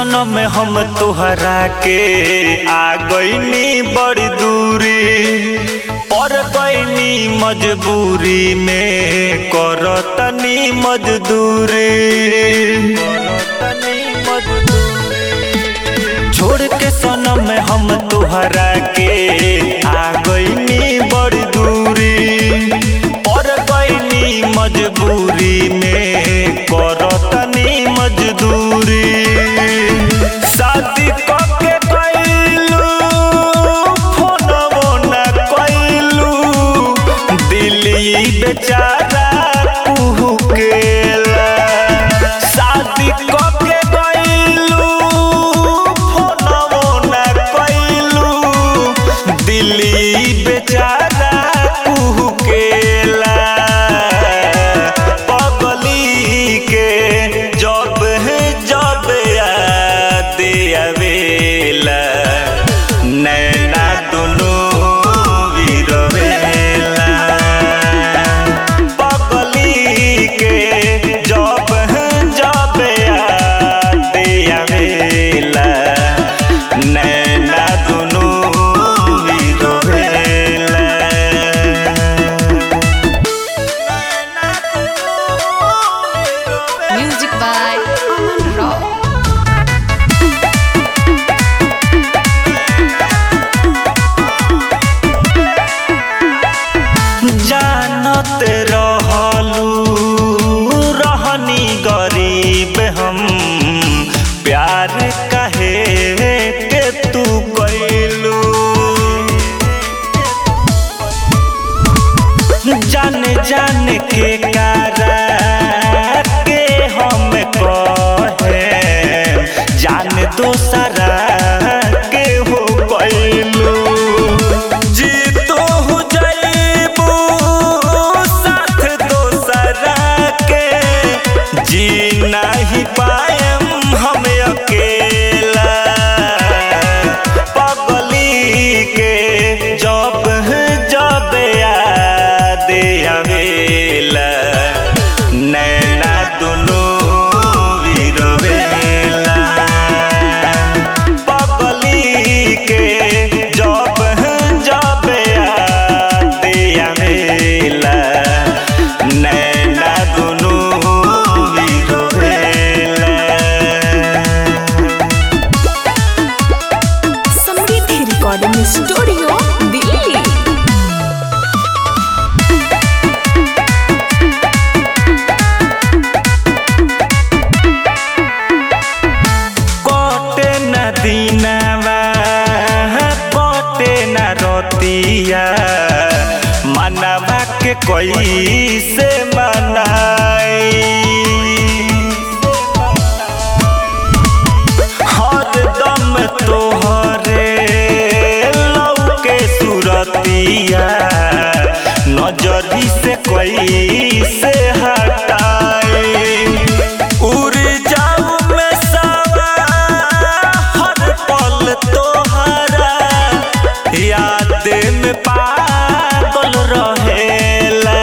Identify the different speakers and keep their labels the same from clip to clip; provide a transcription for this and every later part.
Speaker 1: सनम हम तोहरा के आ गईनी बड़ी दूरी पर गईनी मजबूरी में करतनी मजदूरी करतनी मजदूरी छोड़ के सनम हम तोहरा के आ गईनी बड़ी दूरी पर गईनी मजबूरी में करतनी मजदूरी शादी कके कैलू फोनवो न कैलू दिल्ली बेचारा कुहुकेला शादी कके कैलू फोनवो न कैलू दिल्ली बेचारा कुहुकेला पगली के जब है जब याद आवेला नैना दुनू विरवेला पगली के जब है जब याद आवेला नैना दुनू विरवेला
Speaker 2: Music by Aman Rao.
Speaker 1: जानत रहलू रहनी गरीब हम प्यार कहे के तू कैलू जान जान के कारा के हम कहे जान दोसरा के हो कैलू जी तो हो जइबू साथ दोसरा के जी नहीं पाएम हम अकेला पगली के जब जब याद आवेला नैना दुनू विरवेला पगली के जब जब याद आवेला नैना दुनू विरवेला
Speaker 2: समृद्धि रिकॉर्डिंग स्टूडियो दिल्ली
Speaker 1: कटे न दिनवा कटे न रतिया मनवा के कोई से मनाई हरदम तोहरे लौके सुरतिया नजरी से कोई से हटाई उड़ जाऊं मैं सावा हर पल तोहरा याद में पागल रहेला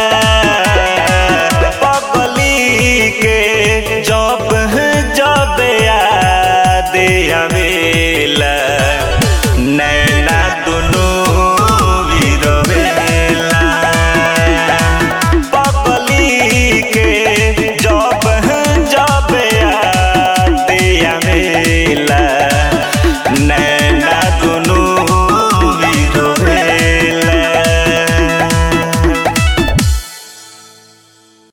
Speaker 1: पगली के जब जब याद आवे